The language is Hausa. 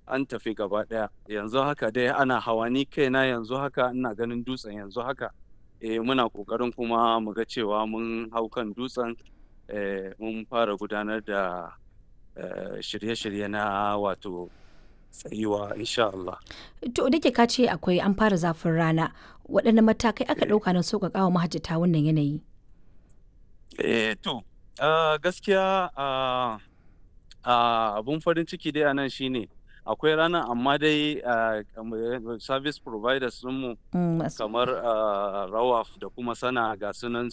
an tafi gaba ɗaya yanzu haka dai ana hawa ni kaina yanzu haka ina ganin dutsen yanzu haka eh muna ƙoƙarin kuma mu ga cewa mun hau kan dutsen eh mun fara gudanar da eh, shirye-shirye na wato tsayuwa insha Allah. To da ke ka ce akwai an fara zafin rana waɗanne matakai aka ɗauka na sauƙaƙa wa mahajjata wannan yanayi? Eh to ah, gaskiya ah, ah, abun farin ciki dai a nan shine akwai ranar amma dai ah, kamar service providers ɗinmu Mm, masu- kamar ah, rawaf da kuma sana ga sunan